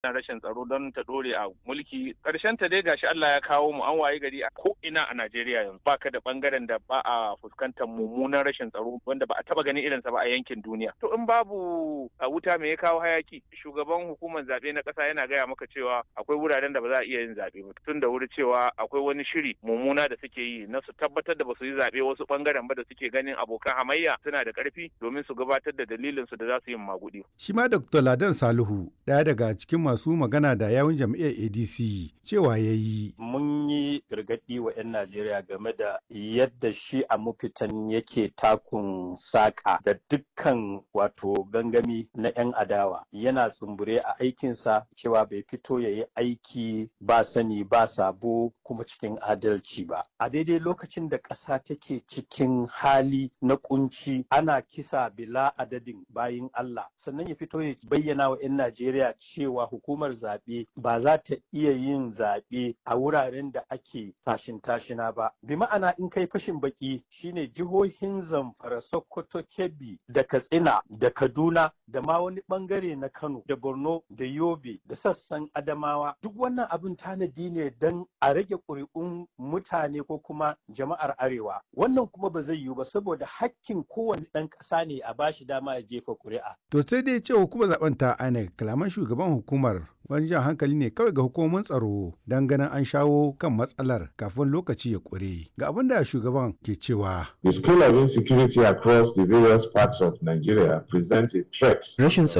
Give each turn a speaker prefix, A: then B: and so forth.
A: na rashin tsaro don ta dore a mulki karshen ta dai gashi Allah ya kawo mu an waye gari a ko ina a Najeriya yanzu baka da bangaren da ba a fuskantar mummunan rashin tsaro wanda ba a taba ganin irinsa ba a yankin duniya to in babu a wuta me ya kawo hayaki shugaban hukumar zabe na kasa yana gaya maka cewa akwai wuraren da ba za a iya yin zabe ba tun da wuri cewa akwai wani shiri mummuna da suke yi na su tabbatar da ba su yi zabe wasu bangaren ba da suke ganin abokan hamayya suna da karfi domin su gabatar da dalilin su da za su yi magudi
B: Shi ma Dr. Ladan Salihu ɗaya daga cikin masu magana da yawun jam'iyyar ADC cewa ya yi.
C: Mun yi gargaɗi wa 'yan Najeriya game da yadda shi a mafitan yake takun saƙa da dukkan wato gangami na 'yan adawa yana tsumbure a aikinsa cewa bai fito ya yi aiki ba sani ba sabo kuma cikin adalci ba. A daidai lokacin da ƙasa take cikin hali na kunci ana kisa bila adadin bayin Allah sannan ya fito ya bayyana wa 'yan Najeriya cewa hukumar zaɓe ba za ta iya yin zaɓe a wuraren da ake tashin tashina ba. Bi ma'ana in kai fashin baki shine jihohin Zamfara, Sokoto, Kebbi da Katsina da Kaduna da ma wani bangare na Kano da Borno da Yobe da sassan Adamawa duk wannan abin tanadi ne don a rage ƙuri'un mutane ko kuma jama'ar Arewa. Wannan kuma ba zai yiwu ba saboda hakkin kowane ɗan ƙasa ne a bashi dama ya jefa ƙuri'a.
B: To sai dai ce hukumar zaben ta INEC kalaman shugaban hukumar wani jan hankali ne kawai ga hukumomin tsaro don ganin an shawo kan matsalar kafin lokaci ya ƙure. Ga abin da shugaban ke cewa.
D: The scale of insecurity across the various parts of Nigeria presents a threat.
E: Rashin tsaro